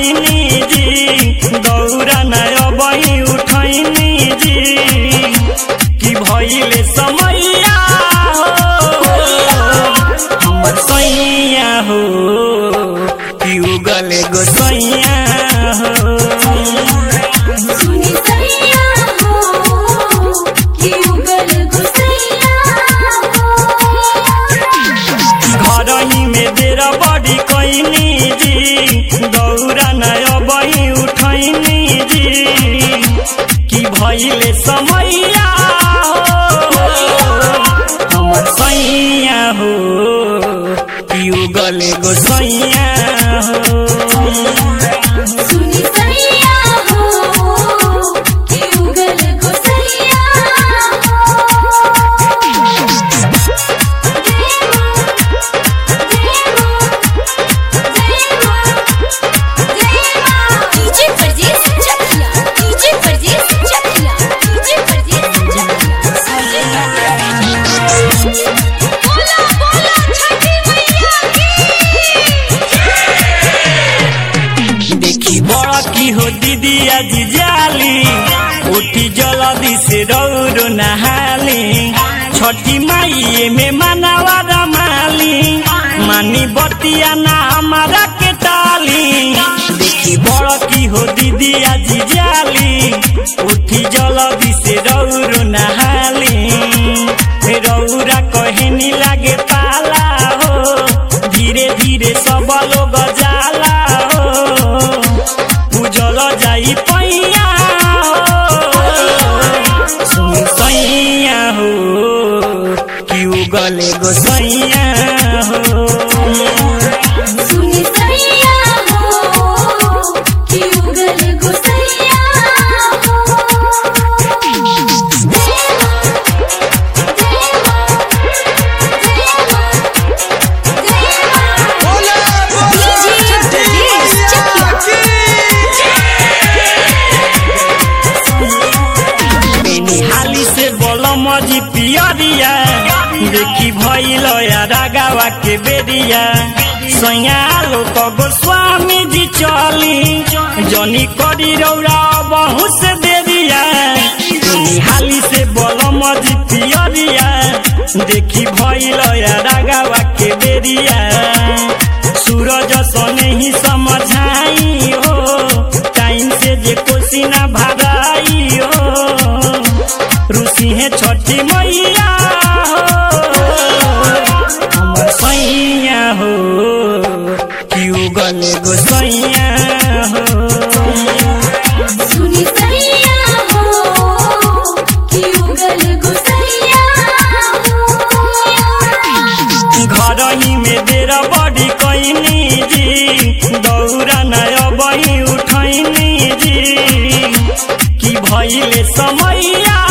कैनी जी दौरा नय बही उठैनी जी कि भइले समैया हो हमर सैया हो कि उगले गोसैया हो सुनी सैया हो कि उगल गुसैया हो घरही में देर बड़ी कैनी जी दौरा नय बही उठैनी जी कि भइले समैया हो हमर सैया हो कि उगले गोसैया हो सुनी सैया हो कि उगल गुसैया डीजे परदेस चकिया डीजे परदेस चकिया डीजे परदेस चकिया बोला बोला छठी मैया की देखी बड़ा की हो दीदी आज जाली उठी जल्दी से रौरो नहाली छठी माई में मनावा रमाली मानी बतिया ना हमारा के टाली देखी बड़ा की हो दीदी आज जाली उठी जल्दी से रौरो नहाली रौरा कहनी लागे पाला हो धीरे धीरे सब लोग जाला हो उजल जाई पैया हो सुन सैया हो कि उगले गोसैया हो सुनी सैया हो कि उगल गुसैया हो देवा देवा देवा देवा बोला बोला छठी मैया की हाली से बोल मजी पियरिया देखी भइल रागावा के बेरिया सैया लोक गोस्वामी जी चली जनी करी रौरा बहु से देरिया हाली से बोल मजी पियरिया देखी भइल रागावा के बेरिया सूरज सने ही समझाई हो टाइम से जे कोसी ना भराई हो रुसी है छठी मैया हो हमर सैया हो कि उगले गोसैया हो सुनी सैया हो कि उगल गुसैया हो घरही में देर बड़ी कैनी जी दौरा नय बही उठैनी जी कि भइले समैया